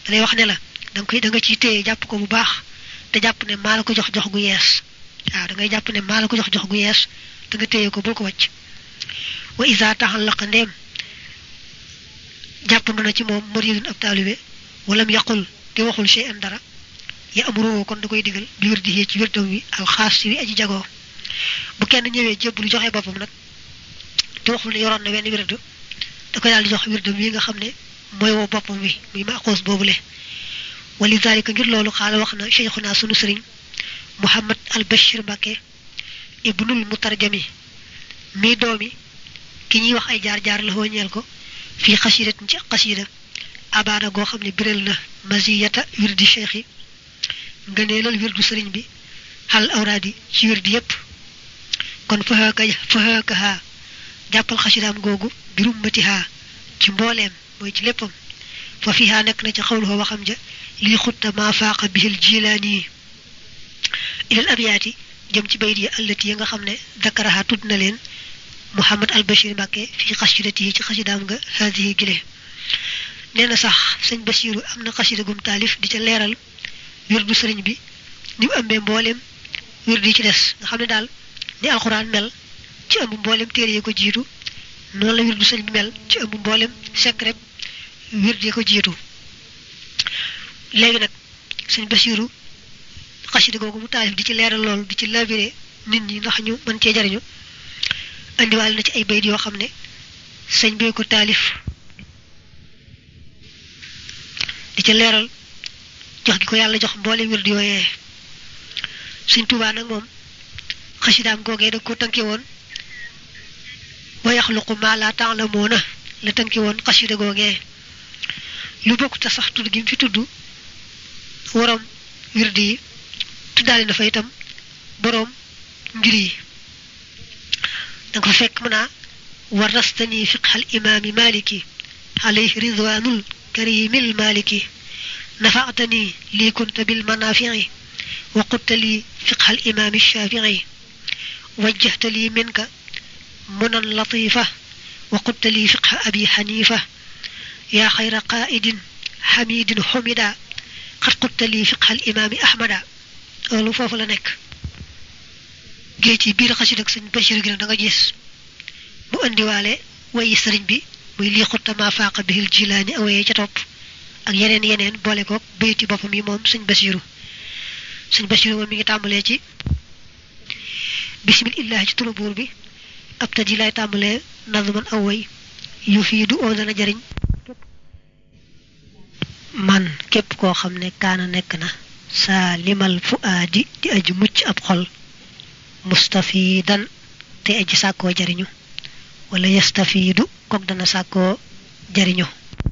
dalay wax ne la danga koy da nga ciy téye jàpp ko bu baax te jàpp ne maa la ko jox jox gu yees waaw da ngay jàpp ne maa la ko jox jox gu yees te nga téye ko bul ko wàcc wa isa taxallaqa ndeem jàppandu na ci moom muridun ab taalibe walam yaqul te waxul shay an dara ya amuroo kon da koy digal bi wér di ci wérdam wi alxaas si wi aji jagoo bu kenn ñëwee jébbalu joxe boppam nag te waxul ne yoroon na wenn wérdu da koy daal di jox wérdam wi nga xam ne mooy woo boppam wi muy maaxoos boobule wali zalika ngir loolu xaala wax na cheikhuna sunu sëriñ muhammad al bashir mbàkke ibnul mutarjami mii doomi ki ñuy wax ay jaar-jaar la ñeel ko fii xasidatin ci xasida abaana goo xam ne biral na maziyata wirdi cheikh yi ngëneelal wirdu sëriñ bi xal awraadi ci wirdi yépp kon fahaaka fahaakaha jàppal xasidaam googu birum matiha ci mbooleem mooy ci léppam fa fiha nekk na ci xawluhoo waxam ja lii xutta maa faaqa bihil jilaani ilal abiyaati jëm ci bayit yi allati yi nga xam ne dakaraha tudd na leen muhammad al bashir mbàkke fii xasidati yi ci xasidaam nga haadihi gile nee na sax sëñ basiru am na xasida gum taalif di ca leeral wirdu sëriñ bi ni mu ëmbee mbooleem wirdu yi ci des nga xam ne daal ni alxuraan mel ci ëmb mbooleem téere yi ko jiitu noonu la wirdu sëriñ bi mel ci ëmb mbooleem secret wirdu yi ko jiitu léegi nag sëñ basiru xasida googu mu taalif di ci leeral loolu di ci labiré nit ñi ndax ñu mën cee jariñu indiwaale na ci ay bayit yoo xam ne sëñ bee ko taalif di ca leeral jox gi ko yàlla jox mboole wird yooyee sëñ Tuubaa nag moom xasidaam googee da ko tënke woon wa yaxluqu maa laa ta'lamuuna la tënke woon xasida googee lu bokk te sax tudd gi mu fi tudd waroom wird yi tuddaale na fa itam boroom mbir yi danga fa fekk mën a warastani fiqhal imaami maliki alayhi ridwanul karimil maliki nafaatani lii kunta bil manaafici wa qutta lii fiqhal imaami shaafici wajjahta lii minka munan latifa wa qutta lii fiqha abi xanifa yaa xayra qaa'idin xamidin xumida xat qutta lii fiqhal imaami ahmada loolu foofu la nekk géej ci biir xasid ak sëñ Bachir gi nag da nga gis mu indiwaale wayi sëriñ bi muy lii xutta maa faaqa bihil jilaani awayee ca topp ak yeneen yeneen boole koog bayti boppam yi moom sëñ Basiru sëñ Basiru moom mi ngi tàmbalee ci bismillahi ci turu buur bi ab taji lay tàmbalee nazman aw way yu fii du oo dana jariñ man képp koo xam ne kaana nekk na saa limal fu aadi di aju mucc ab xol mustafidan te aji sàkkoo jariñu wala yastafiidu kook dana sàkkoo jariñu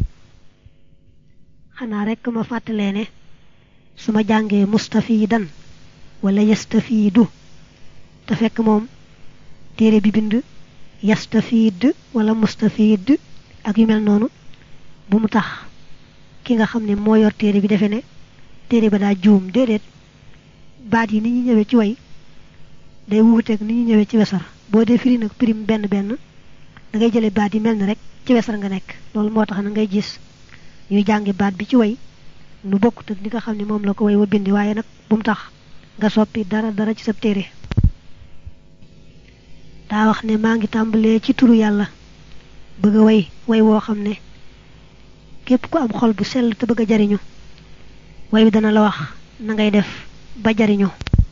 xanaa rekk ma fàttalee ne su ma jàngee mustafidan wala yastafiidu te fekk moom téere bi bind yastafiid wala mustafiid ak yu mel noonu bu mu tax ki nga xam ne moo yor téere bi defe ne téere ba daa juum déedéet baat yi ni ñu ñëwee ci way day wuuteeg ni ñu ñëwee ci wesar boo dee firi nag pirim benn benn da ngay jële baat yi mel ni rek ci wesar nga nekk loolu moo tax na ngay gis ñuy jàngi baat bi ci way nu bokkut ak ni nga xam ne moom la ko way wa bindi waaye nag bu mu tax nga soppi dara dara ci sa téere daa wax ne maa ngi tàmbalee ci turu yàlla bëgg a way way woo xam ne képp ku am xol bu sell te bëgg a jariñu way wi dana la wax na ngay def ba jariñu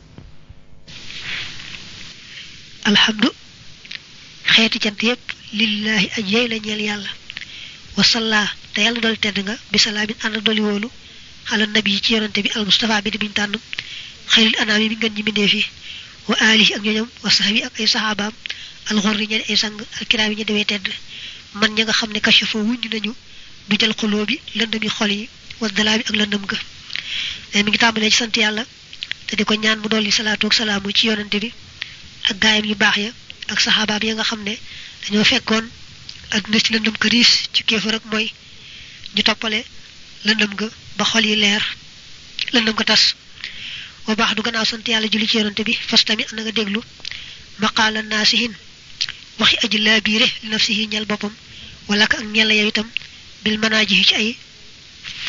alhamdu xeeti cant yépp lillahi aj yey la ñeel yàlla wasalla te yàlla dool tedd nga bi salaamin ànd doli woolu xala nabi yi ci yonante bi al mustafa bi di biñ tànn xayril anaami bi ngeen ñi mindee fi wa alihi ak ñooñam wa sahbi ak ay saxaabaam alxurri ña ay sang alkiraam yi ñu demee tedd man ña nga xam ne kashafoo wuññu nañu du jël xuloo bi lëndëm yi xol yi wa dalaa bi ak lëndëm ga mais mi ngi tàmbalee ci sant yàlla te di ko ñaan mu dolli salaatu ak salaamu ci yonante bi ak gaayam yu baax ya ak saxaabaam ya nga xam ne dañoo fekkoon adduna ci lëndëm këriis ci kéefar ak mooy ñu toppale lëndëm ga ba xol yi leer lëndëm ga tas wa baax du gannaaw sant yàlla julli ci yonante bi fas tamit na nga déglu maqaala naasihin waxi aji laa biire li nafsihi ñel boppam wala ka ak ñel yow itam bil manaaji ci ay